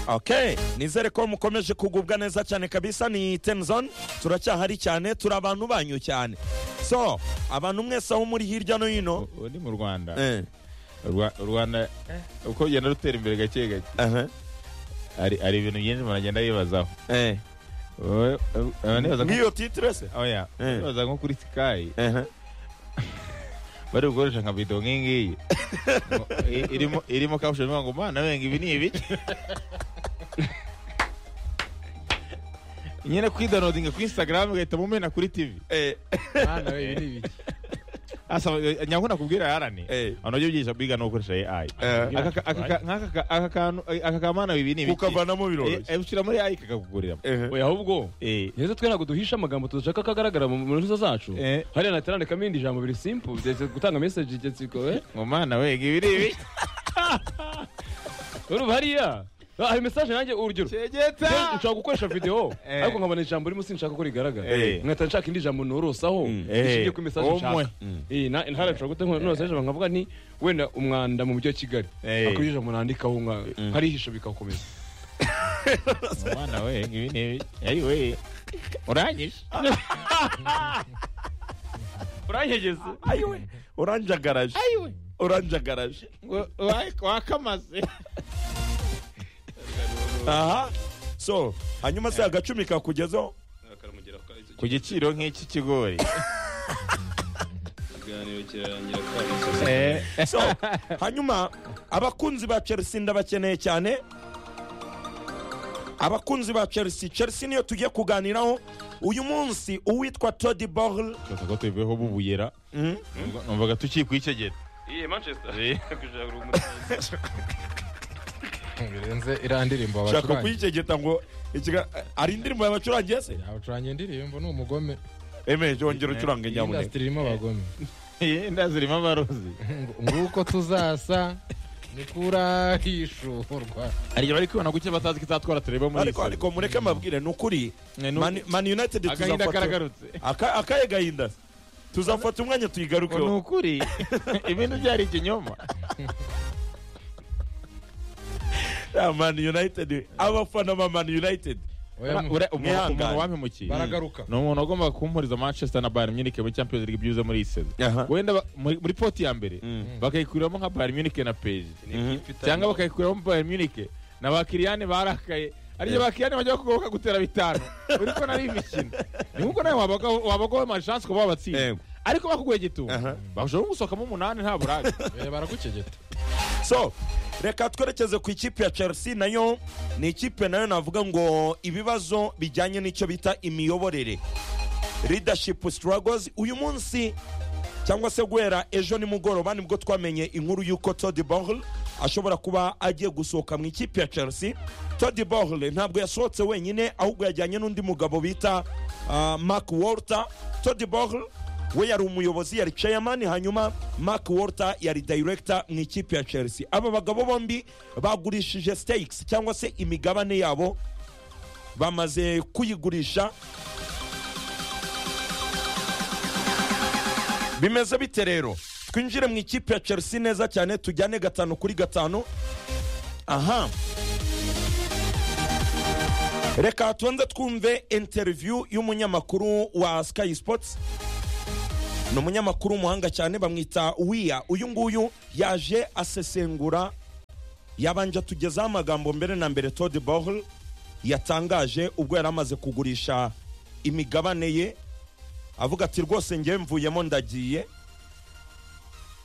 ok nizere ko mukomeje kugubwa neza cyane kabisa ni tenzon turacyahari cyane turi abantu banyu cyane so abantu mwese aho muri hirya no hino ubu ni mu rwanda eh, Rwa- rwanda uko rugenda rutera imbere gake gake aha, hari hari ibintu byinshi umuntu agenda yibazaho eh. Wowe- wowe nibaza nko- ngiyo titire se oya Eh. nibaza nko kuri sikayi Aha. bari gukoresha nka bido nk'ingiyi Ngo, i- irimo irimo kabushoni ngo mana wenga ibi ni ibiki nyine kwidownloadinga kuri instagram ugahita mumena kuri tv Eh, Mwana we ibi ni ibiki asa nyangu nakubwira yarani Eh. abantu byo byigisha biga no gukoresha ai Eh. Aka- aka- aka- nk'aka ka- aka kantu aka kamana ibi ni ibiki ukavanamo biroroshye Eh, ushyira muri ai kakakugurira Eh, oya ahubwo Eh. rero twe ntabwo duhisha amagambo tudashaka ko agaragara mu mu ntuza zacu Eh. hariya natarandikamo irindi jambo biri simple byahise gutanga message igetsiko we ngo mana wenga ibi ni ibiki urumva hariya Ah, hari message nanjye urugero cegeta Rero nshobora gukoresha video Eh. ariko nkabona ijambo rimo sinshaka ko rigaragara Eh. nkahita nshaka indi jambo norosaho Eh. rishingiye ku message Omwe. nshaka Eh, na- intara nshobora guta norosa ijambo nkavuga nti wenda umwanda mu mujyi wa kigali Eh. akurije ijambo nandikaho nka harihisha bikakomeza ngo mana wenga ibi ni ibiki ayi we uranyishe uranyegeze ayiwe uranjagaraje ayiwe uranjagaraje ngo wa- wakamaze aha so hanyuma se agacumi kakugezaho ku giciro nk'iki kigori Eh, so hanyuma abakunzi ba chelsea ndabakeneye cyane abakunzi ba chelsea chelsea niyo tugiye kuganiraho uyu munsi uwitwa todi borl gusa ko tubiveho bubuyera Numva- numvaga tukikwicegera iye manchester kujaga birenze iriya ndirimbo shaka bacurangira kuyicegeta ngo ikiga- ari indirimbo yabacurangiye se abacurangira indirimbo ni umugome emeje wongera ucurange iyi nyamuneka indasitiri irimo abagome inda zirimo amarozi Ngo- nguko tuzasa niko urahishurwa hari igihe bari kwibona guke batazi ko izatwara tureba muri ariko ariko mureke mabwire ni ukuri Ne, ni Man- man united agahinda tuzafata karagarutse Aka- akahe gahinda se? tuzafata umwanya ngo ni tuyigarukeho ukuri ibintu byari ikinyoma Ya man united abafana ba man united Oya, mu- Ura- umuntu- Mwihangane. umuntu wampemukiye baragaruka ni umuntu wagomba kumpuriza manchester na bayern munich muri champions league byuze muri iyi sezo Aha. wenda ba- muri muri poti ya mbere Mm. bakayikuriramo nka bayern munich na pg Mhm. cyangwa bakayikuriramo bayern munich na bakiriyane barakaye ariyo bakiriyane bajya kugoboka gutera bitanu uri ko nari imikino ni nkuko nawe wabagaho amashansi kuba wabatsinda Yego. ariko bakugoye gitumo Aha. bashobora gusohokamo umunani nta burage Eh, baragukegeta so reka twerekeze ku ikipe ya chelsea nayo ni ikipe nayo navuga ngo ibibazo bijyanye n'icyo bita imiyoborere leadership struggles uyu munsi cyangwa se guhera ejo nimugoroba nibwo twamenye inkuru y'uko Todd Bohl ashobora kuba agiye gusohoka mu ikipe ya Chelsea Todd Bohl ntabwo yasohotse wenyine ahubwo yajyanye n'undi mugabo bita ah, Mark Walter Todd Bohl we yari umuyobozi yari chairman hanyuma Mark Walter yari director mu ikipe ya Chelsea aba bagabo bombi bagurishije stakes cyangwa se imigabane yabo bamaze kuyigurisha bimeze bite rero twinjire mu ikipe ya chelsea neza cyane tujyane gatanu kuri gatanu aha reka tubanze twumve interiviyu y'umunyamakuru wa sky sports ni umunyamakuru w'umuhanga cyane bamwita wiya uyu nguyu yaje asesengura yabanje atugezaho amagambo mbere na mbere Todd Bohl yatangaje ubwo yari amaze kugurisha imigabane ye avuga ati rwose ngewe mvuyemo ndagiye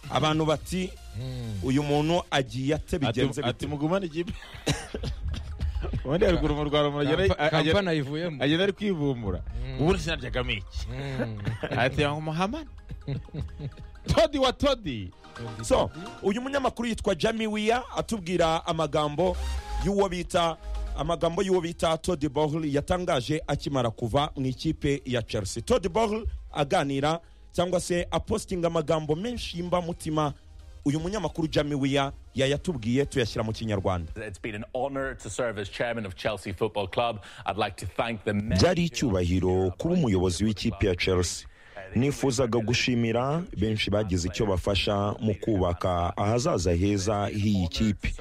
abantu bati uyu muntu agiye ate bigenze ati bite ati mugumane ikipe ubundi haruguru mu rwanda umuntu agenda- agenda kampani ayivuyemo agenda ari kwivumbura ubundi sinaryagamo iki Mm. ati ngo muhamane todi wa todi so uyu munyamakuru yitwa jami wiya atubwira amagambo y'uwo bita amagambo y'uwo bita Todd Bohl yatangaje akimara kuva mu ikipe ya Chelsea Todd Bohl aganira cyangwa se apostinga amagambo menshi y'imbamutima uyu munyamakuru jami wiya yayatubwiye tuyashyira mu kinyarwanda It's been an honor to serve as chairman of Chelsea Football Club. I'd like to thank the men. byari icyubahiro kuba umuyobozi w'ikipe ya chelsea nifuzaga gushimira benshi bagize icyo bafasha mu kubaka ahazaza heza h'iyi kipe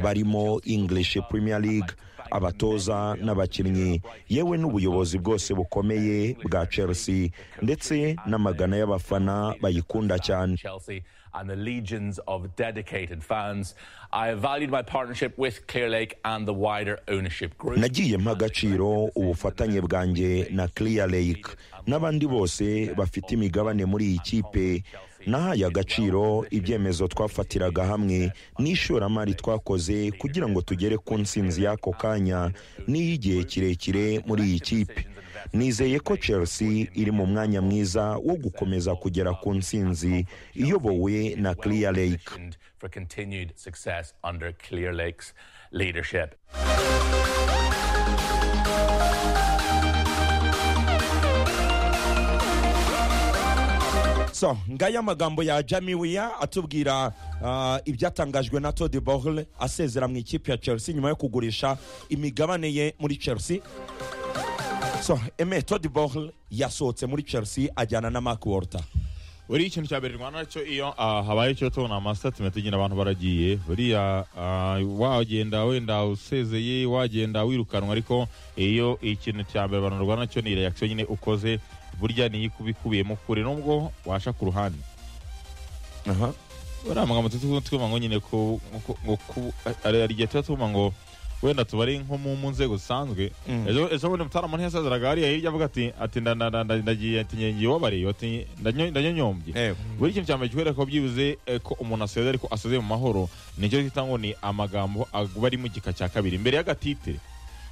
barimo english premier league abatoza n'abakinnyi yewe n'ubuyobozi bwose bukomeye bwa chelsea ndetse n'amagana y'abafana bayikunda cyane Chelsea and the legions of dedicated fans. I valued my partnership with Clear Lake and the wider ownership group. nagiye mpa agaciro ubufatanye bwanjye na clear lake n'abandi bose bafite imigabane muri iyi kipe nahaye agaciro ibyemezo twafatiraga hamwe n'ishoramari twakoze kugira ngo tugere ku ntsinzi y'ako kanya n'iy'igihe kirekire muri iyi kipe nizeye ko chelsea iri mu mwanya mwiza wo gukomeza kugera ku ntsinzi iyobowe na clear lake positioned for continued success under Clear Lake's leadership. so ngaya amagambo ya jami wiya atubwira ah, ibyatangajwe na Todd Bogle asezera mu ikipe ya chelsea nyuma yo kugurisha imigabane ye muri chelsea so eme Todd Bogle yasohotse muri chelsea ajyana na mark walter buriya ikintu cya mbere rwanda cyo iyo ah, habaye cyo tubona amasitatimenti nyine abantu baragiye buriya ah, wagenda wenda usezeye wagenda wirukanwa ariko iyo ikintu cya mbere abantu rwanda cyo ni reaction nyine ukoze burya niyo ikuba ikubiyemo kure nubwo washa ku ruhande aha buriya amagambo tuba twuma ngo nyine ku ngo- ngo ku- hari hari igihe tuba twuma ngo wenda tubari nko mu mu nzego zisanzwe Mm. ejo ejo bundi mutaramuntu yasaziraga hariya hirya avuga ati ati nda- nda- nda- nda- ndagiye ati ngiye wabariye ati ndanyo- ndanyonyombye buri kintu cya mbere kikwereka ko byibuze eh, ko umuntu aseze ariko aseze mu mahoro nicyo twita ngo ni amagambo aba ari mu gika cya kabiri mbere y'agatitire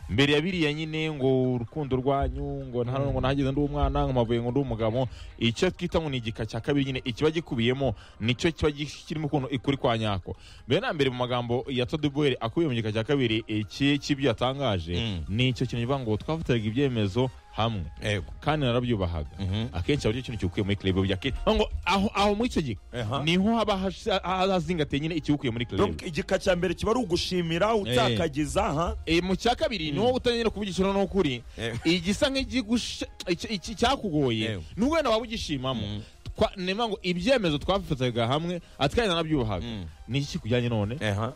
mbere ya biriya nyine ngo urukundo rwanyu ngo nta ngo nahageze ndi umwana ngo mavuye ngo ndi umugabo icyo twita ngo ni igika cya kabiri nyine ikiba gikubiyemo nicyo kiba kirimo ukuntu ikuri kwa nyako mbere na mbere mu magambo ya todubuweri akubiye mu gika cya kabiri iki cy'ibyo yatangaje Mm. ni icyo kintu kivuga ngo twafatiraga ibyemezo hamwe yego kandi narabyubahaga Mhm. akenshi hari ikintu cyukuye muri club bya ke ngo aho aho muri icyo gihe Aha. niho haba hasi- hazingateye nyine icyukuye muri club Donc, igika cya mbere kiba ari ugushimira utakagiza ha Eh, mu cya kabiri niho utanyene kuvugishira n'ukuri igisa nk'igigusha- iki- iki- cyakugoye Ewe. nubwo wenda waba ugishimamo Twa- nema ngo ibyemezo twafataga hamwe atwari narabyubahaga ni iki kujyanye none aha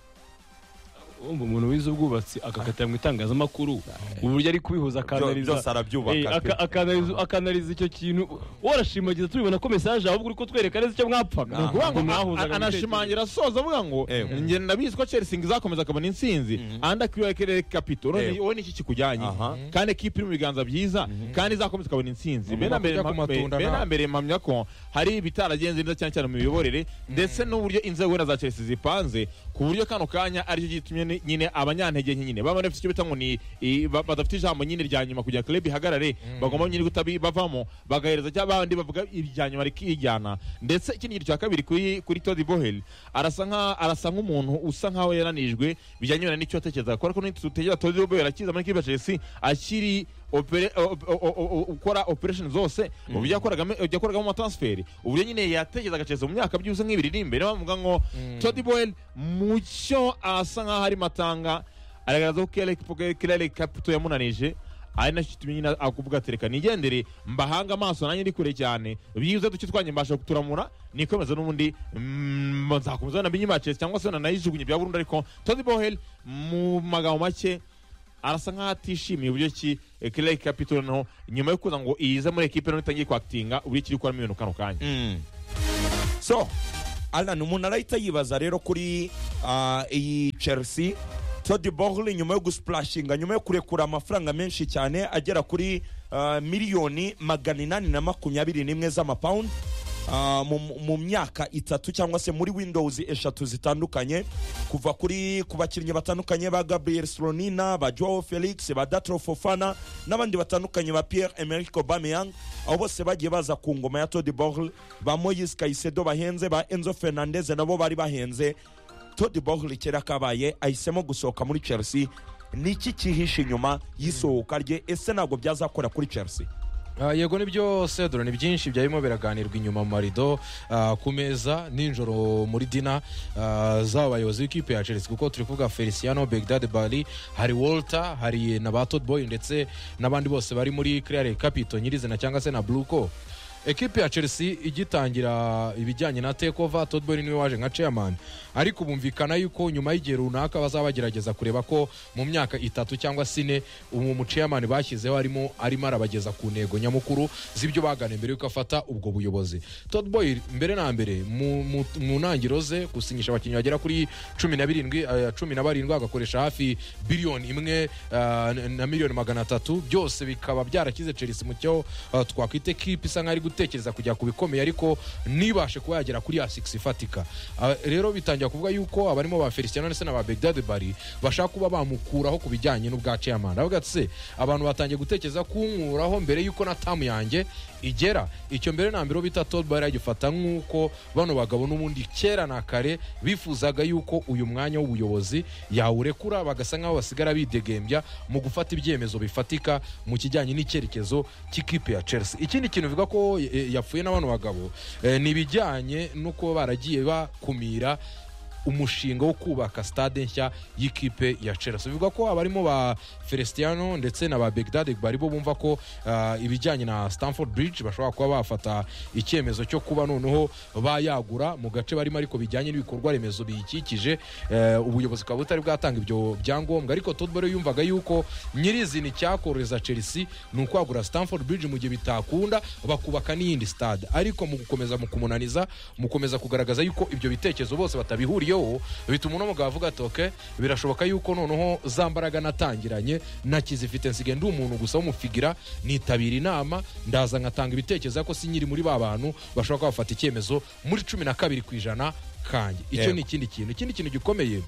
Umva umuntu wize ubwubatsi agakatira mu itangazamakuru uburyo ari kubihuza Byo- akanariza byose Eh, arabyubaka aka- pe. akanariza- akanariza icyo kintu worashimagiza tubibona ko mesaje ahubwo uri kutwereka neza icyo mwapfaga Ni ukuvuga ngo Ngo mwahuzaga a- mu anashimangira asoza avuga ngo Ewe. njye ndabizi ko chelsea izakomeza akabona intsinzi andi akiwekere kapito None Ewe. wowe niki kikujyanye Aha. kandi ekipa iri mu biganza byiza kandi izakomeza ikabona intsinzi mbere na mbere kurya ku mpa- matunda mbere na ntabwo. mbere mpamya ko hari ibitaragenze neza cyane cyane mu miyoborere ndetse n'uburyo inzego wenda za chelsea zipanze ku buryo kano kanya aricyo gitumye ni- nyine abanyantege nke nyine baba bafite icyo bita ngo ni i- ba- badafite ijambo nyine rya nyuma kugira club ihagarare bagomba nyine guhita bi- bavamo bagahereza cyangwa abandi bavuga irya nyuma rikijyana ndetse ikindi kintu cya kabiri kuri kuri Todd Bohel arasa nka arasa nk'umuntu usa nkaho yananijwe bijyanye wenda n'icyo atekereza kuko ariko nitutegera Todd Bohel akiza muri kipe ya Chelsea akiri opere- o- o- o- o- gukora operation zose uburyo yakoragamo yakoragamo amatransferi uburyo nyine yatekerezaga Chelsea mu myaka byuze nk'ibiri iri imbere bavuga ngo Todd Boyle mu cyo asa nk'aho arimo atanga aragaragaza ko Kelly- Kelly Caputo yamunanije ari nacyo kitumye nyine akuvuga ati reka nigendere mbahanga amaso nanjye ndi kure cyane byibuze duke twanjye mbasha kuturamura nikomeza n'ubundi mm, nzakomeza wenda mbinyima Chelsea cyangwa se wenda nayijugunye bya burundu ariko Todd Boyle mu magambo make arasa nkaho atishimiye uburyo ki eh, Clay Capital no nyuma yo kuza ngo iyize muri ekipe none itangiye kwakitinga uburyo kiri gukoramo ibintu kano kanya so alan umuntu arahita yibaza rero kuri ah, iyi chelsea Todd Bogle nyuma yo gusipurashinga nyuma yo kurekura amafaranga menshi cyane agera kuri ah, miliyoni magana inani na makumyabiri n'imwe z'amapawundi ah, mu- mu myaka itatu cyangwa se muri windows eshatu zitandukanye kuva kuri ku bakinnyi batandukanye ba gabriel slonina ba joao felix ba datro fofana n'abandi batandukanye ba pierre emerick obameyang abo bose bagiye baza ku ngoma ya Todd Bogle ba moyise kayisedo bahenze ba enzo fernandez nabo bari bahenze Todd Bogle kera kabaye ahisemo gusohoka muri Chelsea niki kihishe inyuma y'isohoka rye ese ntabwo byazakora kuri Chelsea Ah, yego ni byose dore ni byinshi byarimo biraganirwa inyuma mu marido ah, ku meza nijoro muri dina ah, z'aba bayobozi b'ikipe ya chelsea kuko turi kuvuga feliciano begdad bali hari walter hari na ba Todd boy ndetse n'abandi bose bari muri clare capito nyirizina cyangwa se na bluco ekipi ya chelsea igitangira ibijyanye na tekova todbori niwe waje nka chairman ariko bumvikana yuko nyuma y'igihe runaka bazaba bagerageza kureba ko mu myaka itatu cyangwa sine uwo muchairman bashyizeho arimo arimo arabageza ku ntego nyamukuru z'ibyo bagane mbere yuko afata ubwo buyobozi todbori mbere na mbere mu, mu, mu ntangiro ze gusinyisha abakinnyi bagera kuri cumi na birindwi eh, cumi na barindwi agakoresha hafi biliyoni imwe ah, na miliyoni magana atatu byose bikaba byarakize chelsea mu cyo ah, twakwita ekipi isa nkaho ari gutekereza kujya ku bikomeye ariko ntibashe kuba yagera kuri ya sigisi ifatika Ah, rero bitangira kuvuga yuko abarimo ba feliciano ndetse na ba begdad bari bashaka kuba bamukuraho ku bijyanye n'ubwa chairman aravuga ati se abantu batangiye gutekereza kunkuraho mbere yuko na tamu yanjye igera icyo mbere na mbere uwo bita todbari agifata nk'uko bano bagabo n'ubundi kera na kare bifuzaga yuko uyu mwanya w'ubuyobozi yawurekura bagasa nk'aho basigara bidegembya mu gufata ibyemezo bifatika mu kijyanye n'icyerekezo cy'ikipe ya chelsea ikindi kintu bivuga ko eh, yapfuye na bano bagabo eh, ni ibijyanye no kuba baragiye bakumira umushinga wo kubaka stade nshya y'ikipe ya chelsea bivugwa ko abarimo ba feliciano ndetse na ba begdad bari bo bumva ko ah, ibijyanye na stamford bridge bashobora kuba bafata icyemezo cyo kuba noneho bayagura mu gace barimo ariko bijyanye n'ibikorwa remezo biyikikije Eh, ubuyobozi bukaba butari bwatanga ibyo byangombwa ariko todbore yumvaga yuko nyirizina icyakorohereza chelsea ni ukwagura stamford bridge mu gihe bitakunda bakubaka n'iyindi stade ariko mu gukomeza mu kumunaniza mu gukomeza kugaragaza yuko ibyo bitekerezo bose batabihuriyeho bituma uno mugabo avuga ati ok birashoboka yuko noneho za mbaraga natangiranye nakizifite nsigaye ndi umuntu gusa w'umufigira nitabira inama ndaza nkatanga ibitekerezo ariko si nyiri muri ba bantu bashobora kuba bafata icyemezo muri cumi na kabiri ku ijana kanjye icyo Yego. ni ikindi kintu ikindi kintu gikomeye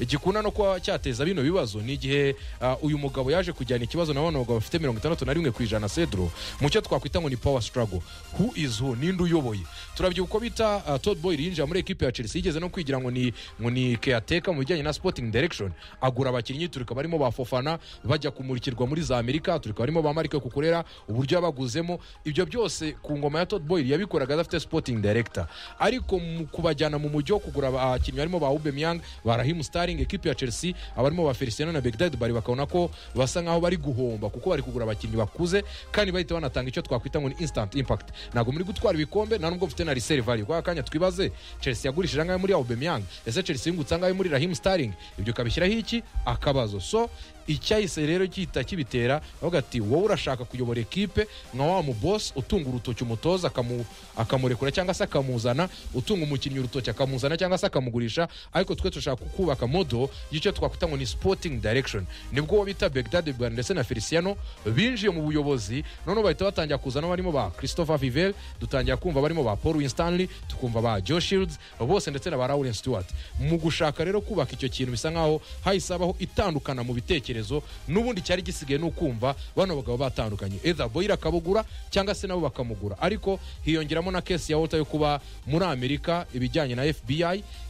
gikunda no kuba cyateza bino bibazo ni igihe ah, uyu mugabo yaje kujyana ikibazo na bano bagabo bafite mirongo itandatu na rimwe ku ijana cedro mu cyo twakwita ngo ni power struggle who is who ninde uyoboye turabyibuka uko bita ah, Todd Boyle yinjira muri ekipe ya Chelsea yigeze no kwigira ngo ni ngo ni caretaker mu bijyanye na sporting direction agura abakinnyi turika barimo ba Fofana bajya kumurikirwa muri za Amerika turika barimo ba Marco Kukurera uburyo yabaguzemo ibyo byose ku ngoma ya Todd Boyle yabikoraga adafite sporting director ariko mu kubajyana mu mujyi wo kugura abakinnyi barimo ba Aubameyang ba Raheem Sterling ekipe ya Chelsea abarimo ba Feliciano na Begdad bari bakabona ko basa nkaho bari guhomba kuko bari kugura abakinnyi bakuze kandi bahita banatanga icyo twakwita ngo ni instant impact ntabwo muri gutwara ibikombe nta nubwo mfite na resale value kwa kanya twibaze Chelsea yagurishije angahe muri Aubameyang ese Chelsea yungutse angahe muri Raheem Sterling ibyo ukabishyiraho iki akabazo so icyahise rero gihita kibitera avuga ati wowe urashaka kuyobora ekipe nka wa mubosi utunga urutoki umutoza akamu- akamurekura cyangwa se akamuzana utunga umukinnyi urutoki akamuzana cyangwa se akamugurisha ariko twe turashaka kubaka modo y'icyo twakwita ngo ni sporting direction nibwo uwo bita begdad bwan ndetse na feliciano binjiye mu buyobozi noneho bahita batangira kuzana barimo ba christopher vivel dutangira kumva barimo ba paul winstanley tukumva ba joe shields bose ndetse na ba lawrence stewart mu gushaka rero kubaka icyo kintu bisa nkaho hahise habaho itandukana mu bitekerezo n'ubundi cyari gisigaye ni ukumva bano bagabo batandukanye either boyira akabugura cyangwa se nabo bakamugura ariko hiyongeramo na kesi ya wota yo kuba muri amerika ibijyanye na fbi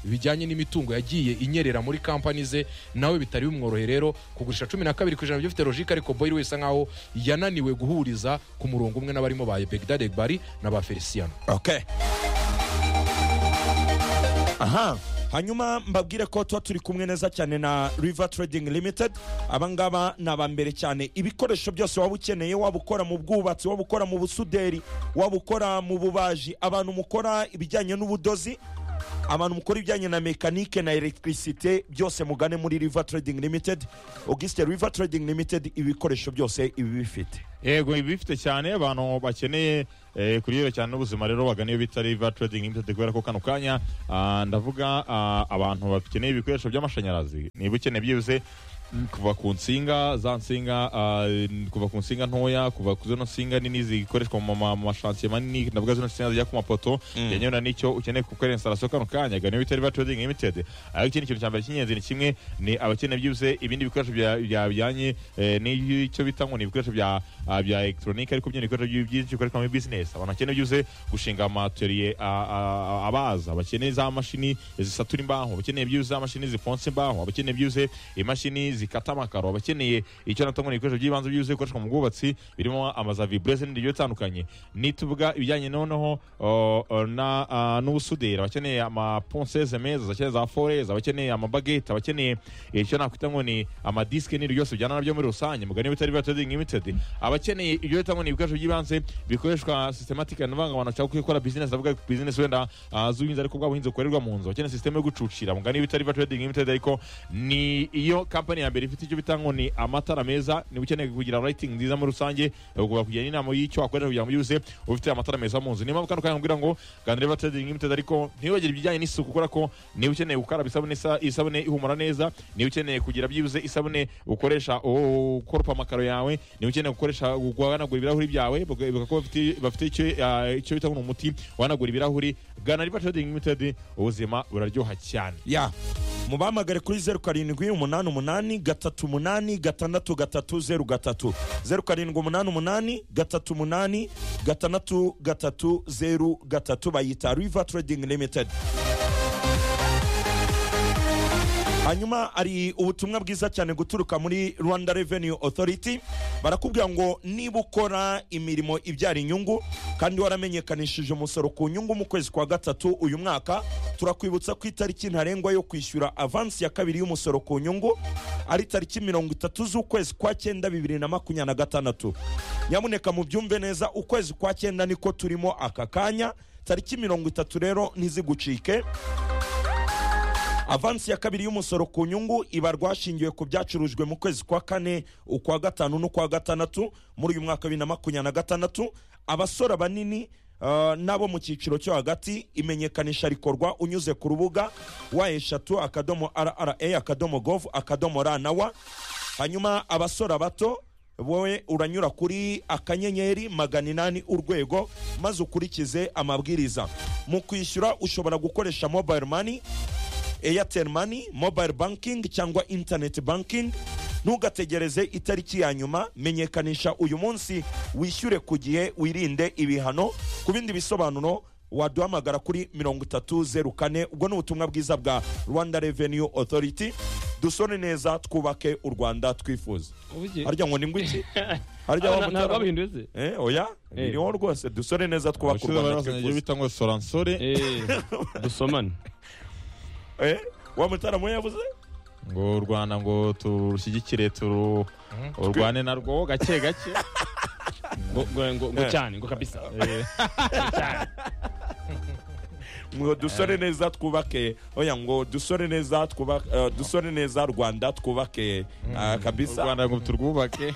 ibijyanye n'imitungo yagiye inyerera muri kampani ze nawe bitari bimworohe rero kugurisha cumi na kabiri ku ijana by'ufite logike ariko boyira wese nkaho yananiwe guhuriza ku murongo umwe n'abarimo ba begdad bari na ba feliciano okay aha hanyuma mbabwire ko tuba turi kumwe neza cyane na river trading limited abangaba ni abambere cyane ibikoresho byose waba ukeneye waba ukora mu bwubatsi waba ukora mu busuderi waba ukora mu bubaji abantu mukora ibijyanye n'ubudozi abantu mukora ibijyanye na mekanike na electricité byose mugane muri river trading limited auguste river trading limited ibikoresho byose ibi bifite yego ibi bifite cyane abantu bakeneye eh, kuryohera cyane n'ubuzima rero bagana iyo bita riva trading limited kubera ko kano kanya ah, ndavuga ah, abantu bakeneye ibikoresho by'amashanyarazi niba ukeneye byibuze mm, kuva ku nsinga za nsinga ah, kuva ku nsinga ntoya kuva ku zino nsinga nini zikoreshwa mu ma- mu mashansiye manini ndavuga zino nsinga zijya ku mapoto yanyewe na nicyo ukeneye gukora instalation kano kanya gana iyo bita riva trading limited ariko ikindi kintu cya mbere cy'ingenzi ni kimwe ni abakeneye byibuze ibindi bikoresho bya- bya- bijyanye eh, n'icyo bita ngo ni ibikoresho bya ah, bya elegitoronike ariko byene ibikoresho byi- byinshi bikoreshwa muri bizinesi abantu bakeneye byibuze gushinga amateriye abaza bakeneye za mashini zisatura imbaho bakeneye byibuze za mashini zifonsa imbaho bakeneye byibuze imashini zikata amakaro abakeneye icyo nata ngo ni ibikoresho by'ibanze byuzuye bikoreshwa mu bwubatsi birimo amazavi bureze n'ibindi bigiye bitandukanye nituvuga ibijyanye noneho o, o, na- a, n'ubusuderi abakeneye amaponseze meza abakeneye za foreze abakeneye amabagete abakeneye icyo nakwita ngo ni amadisike n'ibindi byose bijyana nabyo muri rusange mugani bitari biba trading limited abakeneye ibyo bita ngo ni ibikoresho by'ibanze bikoreshwa systematic and vangabantu cyangwa gukora business avuga business wenda ah, z'ubuhinzi ariko bwa buhinzi bukorerwa mu nzu abakeneye system yo gucucira mugani bitari biba trading limited ariko ni iyo company ya mbere ifite icyo bita ngo ni amatara meza niba ukeneye kugira rating nziza muri rusange ugomba kugira inama y'icyo wakorera kugira ngo byuze ufite amatara meza mu nzu niyo mpamvu kano kanya nkubwira ngo ganira biba trading limited ariko ntiwibagire ibijyanye n'isuku kubera ko niba ukeneye gukaraba isabune isa- isabune ihumura neza niba ukeneye kugira byibuze isabune ukoresha u- ukoropa amakaro yawe niba ukeneye gukoresha guhanagura ibirahuri byawe baka- bakakuba bafite- bafite icyo ah, icyo bita ngo ni umuti uhanagura ibirahuri gana riba trading limited ubuzima buraryoha cyane ya mubamagare kuri zeru karindwi umunani umunani gatatu umunani gatandatu gatatu zeru gatatu zeru karindwi umunani umunani gatatu umunani gatandatu gatatu zeru gatatu bayita riva trading limited hanyuma hari ubutumwa bwiza cyane guturuka muri rwanda revenue authority barakubwira ngo niba ukora imirimo ibyara inyungu kandi waramenyekanishije umusoro ku nyungu mu kwezi kwa gatatu uyu mwaka turakwibutsa ko itariki ntarengwa yo kwishyura avansi ya kabiri y'umusoro ku nyungu ari tariki mirongo itatu z'ukwezi kwa cyenda bibiri na makumyabiri na gatandatu nyamuneka mubyumve neza ukwezi kwa cyenda niko turimo aka kanya tariki mirongo itatu rero ntizigucike avansi ya kabiri y'umusoro ku nyungu ibarwa hashingiwe ku byacurujwe mu kwezi kwa kane ukwa gatanu n'ukwa gatandatu muri uyu mwaka wa bibiri na makumyabiri na gatandatu abasora banini ah, n'abo mu cyiciro cyo hagati imenyekanisha rikorwa unyuze ku rubuga wa eshatu akadomo rra akadomo gov akadomo ra na wa hanyuma abasora bato wowe uranyura kuri akanyenyeri magana inani urwego maze ukurikize amabwiriza mu kwishyura ushobora gukoresha mobile money airtel money mobile banking cyangwa internet banking ntugategereze itariki ya nyuma menyekanisha uyu munsi wishyure ku gihe wirinde ibihano ku bindi bisobanuro waduhamagara kuri 3304 ubwo ni ubutumwa bwiza bwa rwanda revenue authority dusone neza twubake u rwanda twifuza Ubugiye. harya ngo ni ngwiki harya Ah, wa na- na- mutara babihinduye se eh oya Eh. biriho rwose dusore neza twubake u abashyuza rwanda barazanye ibyo twifuza bita ngo soransore Eh, dusomane eh wa mutara mu yavuze ngo u rwanda ngo turushyigikire turu urwane narwo gake gake ngo ngo- ngo- ngo Eh. cyane ngo kabisa ngo dusore neza twubake oya ngo dusore neza twubake eh, dusore neza rwanda twubake ah, u kabisa rwanda ngo turwubake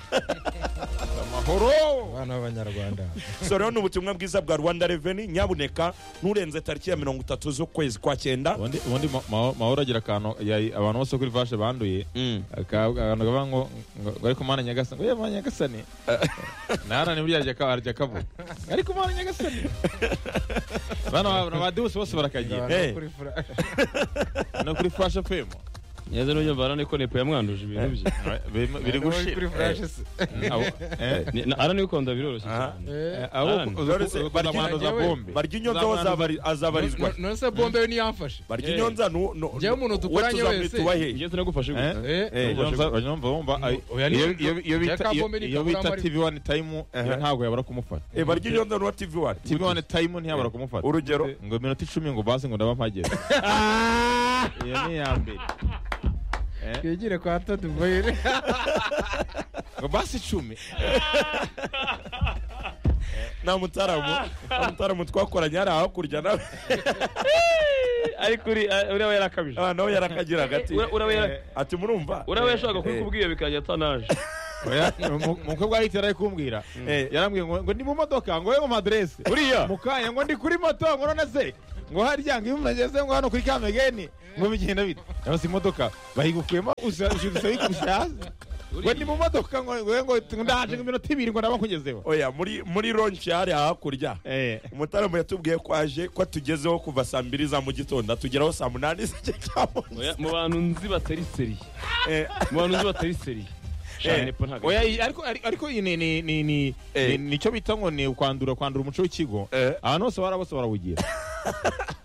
amahoro abana b'abanyarwanda so rero ni ubutumwa bwiza bwa rwanda reveni nyabuneka nturenze tariki ya mirongo itatu z'ukwezi kwa cyenda ubundi ubundi ma- ma- mahoro agira akantu yari- abantu bose kuri vashe banduye Aka- akantu kavuga ngo ngo ariko mana nyagasani ngo yemana nyagasani nahana ni burya arya ka- arya kavuga ariko mana nyagasani bano ba- ba dewusi bose barakagira Eh. Kuri fura- no kuri fashe femu neza n'uburyo mvana ko nepo yamwanduje ibintu bye biri kuri gushira furashe se Eh, abo- eh, Ni- na- aranabikonda biroroshye Aha. cyane eh, Eh, abo Alan, uzi- Dorothy, uzi- barya abantu za inyondo- bombe. barya inyonzo Z'abantu- azabari- azabarizwa no- none se bombe we niyamfashe barya Eh. inyonza nu- nu- Njyewe umuntu uwo dukoranye tuzamwita wese. uwahe ngiye sinagufashe Eh? gusa Eh, Eh, urumva- urumva bumva, ay- oya, ni- iyo- iyo- iyo Jack bita- iyo- Abombe ni iyo bita Kabura TV One Time Eh. ntabwo yabura kumufata Eh, barya inyonza nuwa tv wani TV One Time ntiyabura kumufata urugero ngo iminota icumi ngo basi ngo ndaba mpageze iyo ni iya mbere twigire kwa todi boyire ngo basi icumi nta mutaramu nta mutaramu twakoranye hari hakurya nawe ariko uri- ah, uriya we yarakabije Ah, nawe yarakagira agati Ura- ura- ura- ati murumva uriya we yashaka Eh. kubikubwira bikajya atanaje Oya, umu- umukobwa yahita yari kumbwira Eh. yarambwiye ngo ngo ndi mu modoka ngo yewe maderese uriya mukanya ngo ndi kuri moto ngo none se ngo harya ngo iyo mugeze ngo hano kuri kamegeni ngo bigenda bite cyangwa se imodoka bayigukuyemo usa- ushirutse ayikubise hasi ngo ni mu modoka ngo ngo ngo ndaje ngo iminota ibiri ngo ndaba nkugezeho oya muri muri lonshi hari hakurya Eh. umutaramo yatubwiye ko aje ko atugezeho kuva saa mbiri za mu gitondo atugeraho saa munani z'igice cya Oya, munsi mu bantu nzi batari seriye Eh, mu bantu nzi batari seriye Eh. shana nepo ntabwo Oya, iyi- ariko ari- ariko iyi ni ni ni ni Eh. ni- nicyo bita ngo ni ukwandura kwandura umuco w'ikigo Eh. abantu bose barabose barawugira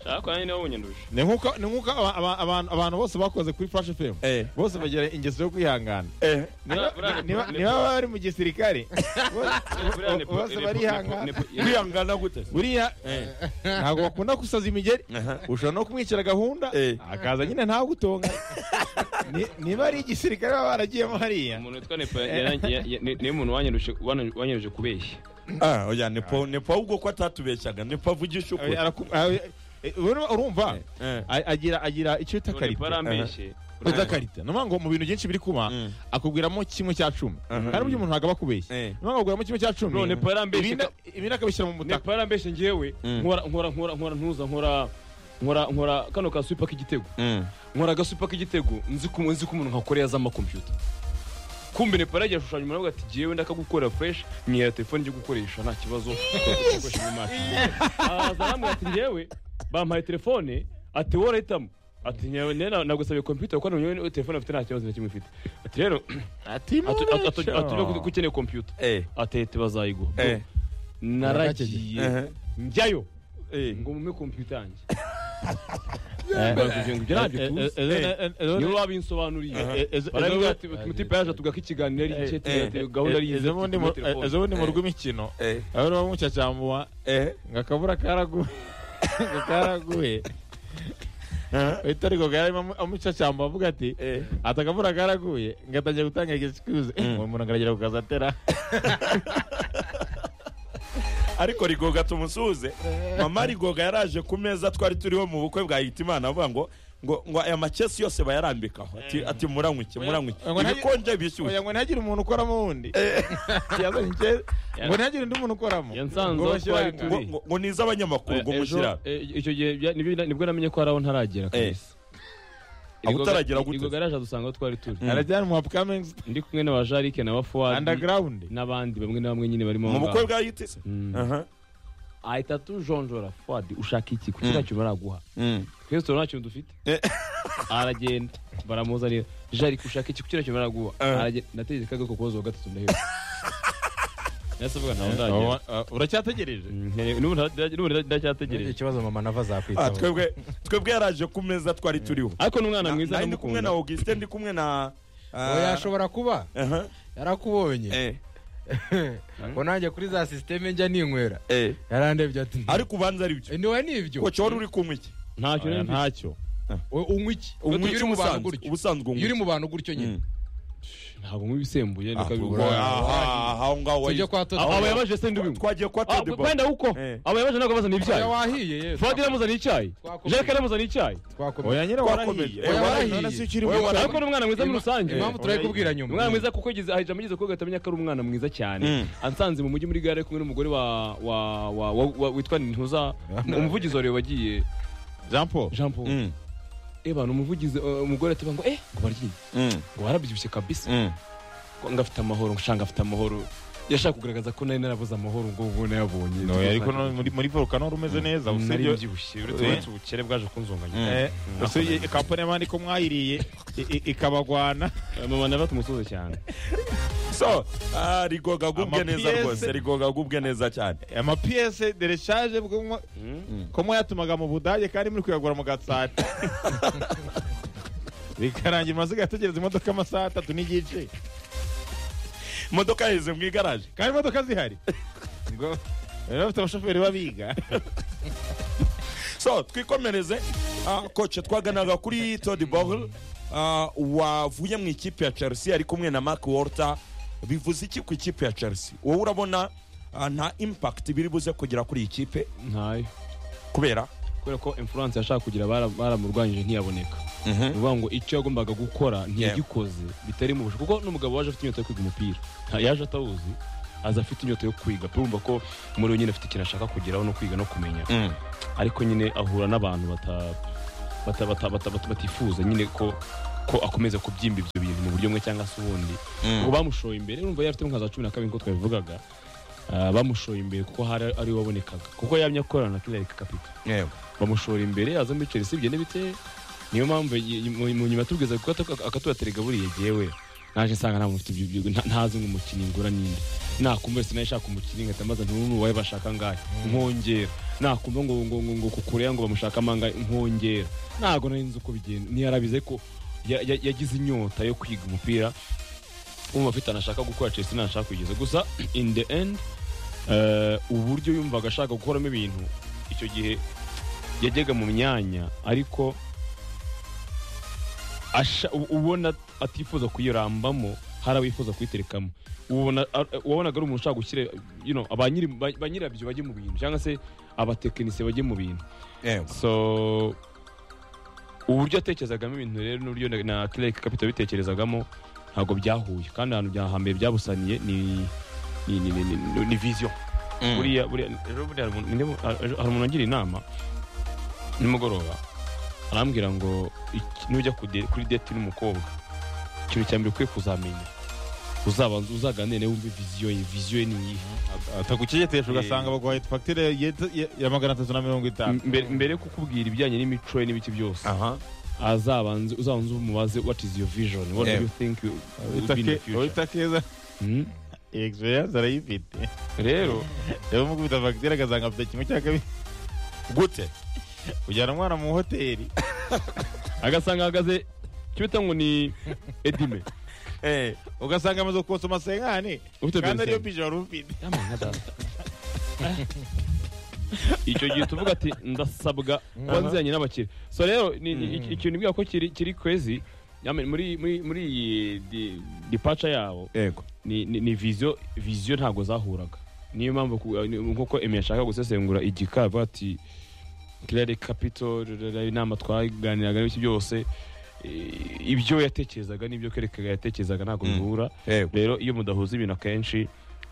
ariko nanjye niwe wunyanduje ni nk'uko ni nk'uko aba- aba- abantu- abantu bose bakoze kuri flash fm Eh. bose bagira ingeso yo kwihangana Eh, Niba- buriya niba ni- niba bari mu gisirikare buriya ni- bose ni- barihangana ni- ni- kwihangana gute buriya ntabwo bakunda gusaza imigeri ushobora no kumwicira gahunda Eh. akaza nyine ntagutonga Ni- niba ari igisirikare baba baragiyemo hariya umuntu witwa nepa yarangi- ya- ya- ni- niwe muntu wanyanduje wan- wanyanduje kubeshya Ah, oya nepo nepo ahubwo ko atatubeshyaga nepo avugisha ukuri Eh, araku- eh, eh, urumva- urumva Eh. A- agira agira icyo bita Uwo nepa karite arambeshye uza karita ni ngo mu bintu byinshi biri kuba Mm. akubwiramo kimwe cya cumi hari uburyo umuntu ntabwo aba akubeshya Eh. ni ngombwa akubwiramo kimwe cya cumi None Paul arambeshya ibindi- ibindi akabishyira mu butaka nepa yarambeshye ngewe nkora nkora nkora nkora ntuza nkora nkora nkora kano ka supa k'igitego Mm. nkora agasupa k'igitego nzi ko nzi ko umuntu nkakorera za amakompiyuta kumbe nepa yaragiye ashushanya umuntu aravuga ati jyewe ndakagukorera fureshi mwihera telefone njye gukoresha nta kibazo Gukoresha mu maso. araza arambwira ati njyewe bampaye telefone ati wowe urahitamo ati njyewe nena nagusabye kompiyuta kuko njyewe telefone afite nta kibazo na kimwe ifite ati rero ati atu- atu- atu- mucyo. atu- atu- ko ukeneye kompiyuta Eh, atete bazayiguha eh, naragiye eh, njyayo eh. ngo mume kompiyuta yanjye Eh, Bavuze ngo ibyo ntabyo eh, tuzi eh, eh, eh, eh, niyo eh, babinsobanuriye eh, eh, eh, baravuga eh, ati mutipe yaje tugaho ikiganiro ari icye eh, tugira gahunda ari izi ezo bundi mu- eh, ezo bundi mu rw'imikino Eh. abari bamucacambuwa Eh. ngo akabura karaguhe ngo karaguhe Eh. uhita ariko garimo amucacamba avuga ati Eh. ati akavura karaguye ngo atangiye gutanga excuse uwo muntu akaragera ku kazi atera ariko rigoga tumusuhuze mama rigoga yaraje ku meza twari turiho mu bukwe bwa hitimana avuga ngo ngo ngo aya makesi yose bayarambikaho ati ati muranywe iki muranywe iki Ngo nta- ibikonje bishyushye oya ngo ntihagire umuntu ukoramo wundi Yazanye icye- ngo ntihagire undi muntu ukoramo Yansanze Ngo aho bashyirane. twari turi. ngo ngo- ngo ni iz'abanyamakuru ngo ejo mushyira eh, icyo gihe bya- nibwo nibwo namenye ko hari aho ntaragera kabisa Aho utaragera gute? iryo garaje dusanga aho twari turi arajyanwa upcoming ndi kumwe na bajarike na bafuwadi underground n'abandi bamwe na bamwe nyine barimo mu aho bukwe ngaho. bwa hitisi Aha. ahita tujonjora fuwadi ushaka iki kuki nta kintu baraguha twese turabona nta kintu dufite aragenda baramuzanira jarike ushaka iki kuki nta kintu baraguha aragenda nategereje ko agaruka kubaza uwa gatatu ndaheba nahise mvuga ntawe ndagera uracyategereje n'ubu nta- n'ubu nta- ndacyategereje ikibazo mama nava Ah, azakwitaho twebwe twebwe yaraje ku meza twari turiho ariko ni umwana mwiza nari ndi kumwe na ndamukunda augustin ndi kumwe na ah, oya ashobora kuba aha, yarakubonye eh, ngo nanjye kuri za sisiteme njya ninywera eh. yarandebye ati ariko ubanza ari byo "Eh, ntiwe n'ibyo koco wari uri kunywa iki Oya, ntacyo nari mfite ntacyo We unywa iki Unywa iyo iki uri mu bantu ubusanzwe? gutyo ubusanzwe iyo uri unywa mu bantu gutyo nyine Mm. ntabwo mu bisembuye Ah, niko ubwo- aha, aha, aho ngaho tujye wayi- kwa abo toto yabaje se ndibinywa twagiye kwa Ah, Teddy Boy. wenda uko Eh. abo yabaje ntabwo bazana ibyayi oya wahiye ye fuwadi yaramuzaniye icyayi Twakomeje. jarike yaramuzaniye icyayi twakomeye oya nyine Twakomeje. warahiye Eh, Oya, warahiye. warahiye. None se ukiri Oya, muto. warahiye. ariko ni umwana mwiza muri rusange impamvu turayikubwira umwana nyuma mwiza kuko yagize ahita amugeze ko gahita amenya ko ari umwana mwiza cyane Mm. ansanze mu mujyi muri gare kumwe n'umugore wa wa wa wa- wa- witwa Nintuza umuvugizi wa Rayon wagiye jean paul Jean Paul Mm, eh bana umuvugizi eh, umugore ati ngo eh ngo baryiye mm, ngo barabyibushye kabisa mm. ngo ngafite amahoro ngo shanga afite amahoro yashaka kugaragaza ko nari narabuze amahoro ngo ngo nayabonye oya ariko none muri muri volcano rumeze neza nari usibye mbyibushye Eh. uretse ubukere bwaje kunzonganya eh, usibye kampani y'abandi ko mwayiriye i- i- ikabagwana mama nawe atumusuze cyane so ah, rigoga agubwe Ama neza PS. rwose rigoga agubwe neza cyane amapiyese dereshaje ko mwayatumaga mu budage kandi muri kuyagura mu gatsata bikarangira amaziga ategereza imodoka amasaha atatu n'igice imodoka yaheze mu igaraje kandi imodoka zihari ngo bari bafite abashoferi babiga so twikomereze ah, koce twaganaga kuri Todd Bogle ah, wavuye mu ikipe ya Chelsea ari kumwe na Mark Walter bivuze iki ku ikipe ya Chelsea wowe urabona ah, nta impact biri buze kugira kuri iyi kipe ntayo kubera kubera ko influence yashaka kugira bara- baramurwanyije ntiyaboneka ni ukuvuga ngo icyo yagombaga gukora ntiyagikoze bitari mu bushoboka kuko n'umugabo waje afite inyota yo kwiga umupira nta yaje atawuzi aza afite inyota yo kwiga urumva ko muri we nyine afite ikintu ashaka kugeraho no kwiga no kumenya ariko nyine ahura n'abantu bata- bata- bata- bata- bata- batifuza nyine ko ko akomeza kubyimba ibyo bintu mu buryo bumwe cyangwa se ubundi ngo bamushoye imbere urumva yari afite nka za cumi na kabiri nk'uko twabivugaga Ah, bamushoye imbere kuko hari ari we wabonekaga kuko yamye akorana na kirereka kapita Yego. bamushora imbere aza muri Chelsea bigenda bite niyo mpamvu y- mu mu nyuma tubwiza kuko akatubaterega buriya jyewe naje nsanga nta muntu ufite ibyo- ibyo- nta- ntazi ngo umukinnyi ngura n'indi nakumva wese nawe shaka umukiriya nkahita mbaza nti n'ubu wawe bashaka angahe nkongera nakumva ngo ngo ngo ngo kukureya ngo bamushake amangahe nkongera ntabwo nari nzi uko bigenda ntiyarabize ko ya- ya- yagize inyota yo kwiga umupira umva afite anashaka gukora Chelsea ntashaka kugeza gusa in the end eh, uburyo yumvaga ashaka gukoramo ibintu icyo gihe yajyaga mu myanya ariko asha- u- ubona atifuza kuyirambamo hari abifuza kuyiterekamo ubona a- wabonaga ari umuntu ushaka gushyira you know, ba nyiri- ba- ba nyirabyo bajye mu bintu cyangwa se abatekinisiye bajye mu bintu yego so uburyo atekerezagamo ibintu rero n'uburyo na- na kireke kapita bitekerezagamo ntabwo byahuye kandi ahantu byahambere byabusaniye ni ni ni ni, ni, ni vision buriya buriya rero buriya hari umuntu- ni nde- hari hari umuntu angira inama nimugoroba arambwira ngo iki- nujya kude- kuri deti n'umukobwa ikintu cya mbere ukwiye kuzamenya uzabanza uzaganire nawe wumve viziyo ye viziyo ye ni iyihe atakucyegeteje ugasanga baguhaye fagitire ye- ye- ya magana atatu na mirongo itanu M- mbere- mbere yo kukubwira ibijyanye n'imico ye n'ibiki byose aha azabanze uzabanze umubaze what is your vision what do Yeah. you think you- will Wita be in the ke- future wita keza Hmm? egisperiyanse arayifite rero rero mukubita fagitire agasanga afite kimwe cya kabiri gute ujyana umwana mu hoteli agasanga ahagaze icyo bita ngo ni edime ugasanga amaze kukosoma senkani Ufite kandi ariyo Benson. pije wari ufite Yama nka data. icyo gihe tuvuga ati ndasabwa kuba nziranye n'abakiriya so rero ni- ni- iki- ikintu mbwira ko kiri kiri kwezi yama, muri muri muri iyi di- departure yabo yego ni ni- ni viziyo viziyo ntabwo zahuraga niyo mpamvu ku- ni- nk'uko emi yashaka gusesengura igika avuga ati kirere kapito inama twaganiraga n'ibiki byose eh, ibyo yatekerezaga n'ibyo kerekaga yatekerezaga ntabwo bihura yego rero iyo mudahuza ibintu akenshi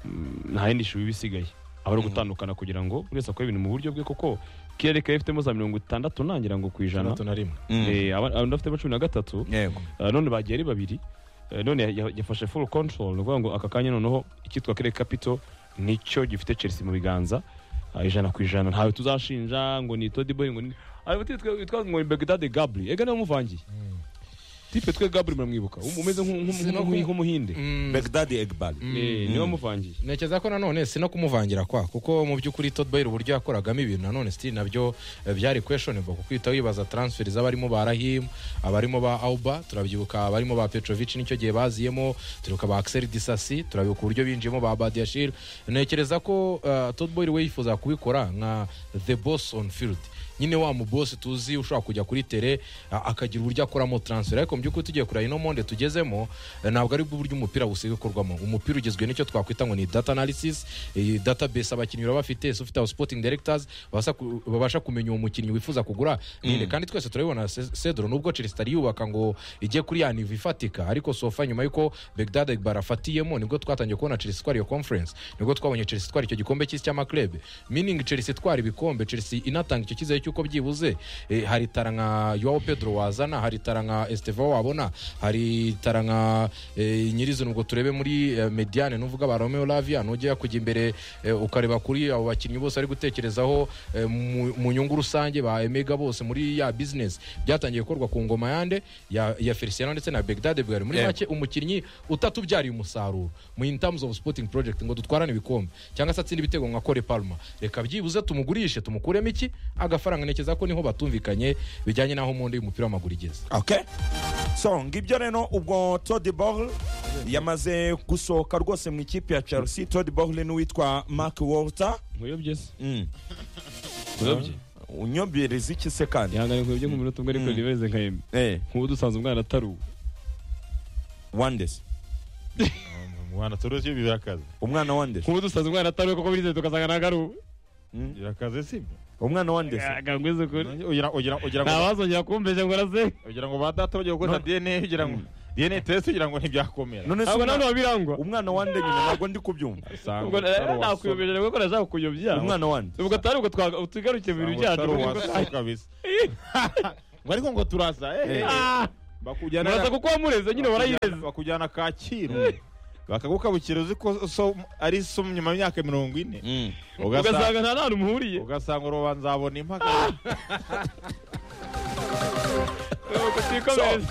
mm, nta yindi shuri iba isigaye aba ari ugutandukana kugira ngo buri wese akore ibintu mu buryo bwe kuko kirere kayo ifitemo za mirongo itandatu ntangira ngo ku ijana gatatu na rimwe Eh, aba- abandi bafitemo cumi na gatatu yego Uh, none bagiye ari babiri Uh, none ya- ya- yafashe full control ni ukuvuga ngo aka kanya noneho icyitwa kere capital nicyo gifite chelsea mu biganza Uh, ijana ku ijana ntawe tuzashinja ngo ni todiboy ngo ni ariko titwe twa ngo ni begdade gabri ega niwe muvangiye tipe twe gabri muramwibuka Um- umeze nk'u- nk'u- Sino nk'u- ku- nk'umuhinde begdadi egbali Eh, niwe muvangiye ntekereza ko nanone si no kumuvangira kwa kuko mu by'ukuri Todd Boyle uburyo yakoragamo ibintu nanone sitiri nabyo eh, byari questionable kuko uhita wibaza transfer z'abarimo ba Rahim abarimo ba Auba turabyibuka abarimo ba Petrovic nicyo gihe baziyemo turibuka ba Axel Disasi turabibuka uburyo binjiyemo ba Badiashile ntekereza ko eh, Todd Boyle we yifuza kubikora nka the boss on field nyine wa mubosi tuzi ushobora kujya kuri tere a- akagira uburyo akoramo transfer ariko mu by'ukuri tugiye kureba ino monde tugezemo eh, ntabwo ari bwo buryo umupira busigaye ukorwamo umupira ugizwe n'icyo twakwita ngo ni data analysis iyi database abakinnyi baba bafite so ufite abo sporting directors babasha ku- babasha kumenya uwo mukinnyi wifuza kugura ninde kandi twese turabibona Se- Cedro nubwo Chelsea itari yubaka ngo ijye kuri ya nivo ifatika ariko sofa nyuma yuko Begdad Egbara afatiyemo nibwo twatangiye kubona Chelsea itwara iyo conference nibwo twabonye Chelsea itwara icyo gikombe cy'isi cy'amaklebe meaning Chelsea itwara ibikombe Chelsea inatanga icyo cyizere cy'uko byibuze eh, hari itara nka Joao Pedro wazana hari itara nka Estevao wabona hari itara nka eh, nyirizina ubwo turebe muri eh, Mediane nuvuga ba Romeo Lavia nujya kujya imbere eh, ukareba kuri abo bakinnyi bose ari gutekerezaho eh, mu- mu nyungu rusange ba Emega bose muri ya business byatangiye gukorwa ku ngoma yande ya, ya Feliciano ndetse na Begdade Bwari muri make umukinnyi utatubyariye umusaruro mu in terms of sporting project ngo dutwarane ibikombe cyangwa se atsinde ibitego nka Kore Palma reka byibuze tumugurishe tumukuremo iki agafaranga ntekereza ko niho batumvikanye bijyanye n'aho mu ndi y'umupira w'amaguru igeze okay so ngibyo rero ubwo Todd Bogle yamaze gusohoka rwose mu ikipe ya Chelsea Todd Bogle n'uwitwa Mark Walter nkuyobye se Mm. nkuyobye unyobereza iki se kandi ihangane nkuyobye nk'umunota umwe ariko ntibereze nka emi eh nk'ubu dusanze umwana ataruwe Wandes umwana turushe birakaze umwana Wandes nk'ubu dusanze umwana ataruwe kuko bize tukasanga ntabwo ari uwe birakaze sibyo umwana Wandes agangwize kuri ugira ugira ugira ngo ntawazongera kumbeshya ngo araze ugira ngo ba data bagiye gukora dna ugira ngo dna test ugira ngo ntibyakomera none se ntabwo nta umwana- wabirangwa umwana Wande nyine ntabwo ndi kubyumva Sangwa ubwo utari rero wasoka. nakuyobeje kuko nashaka kuyobya umwana Wande ubwo atari ubwo twa- tugarukiye mu bintu Sangwa utari byacu ubwo wasoka kabisa ngo ariko ngo turasa eh, eh. Ah, bakujyana murasa kuko wamureze nyine warayireze bakujyana kacyiru bakagukabukira uzi ko so- ari so nyuma y'imyaka mirongo ine ugasanga nta n'ahantu muhuriye ugasanga urubanza nzabona impaka Ubwo tikomereza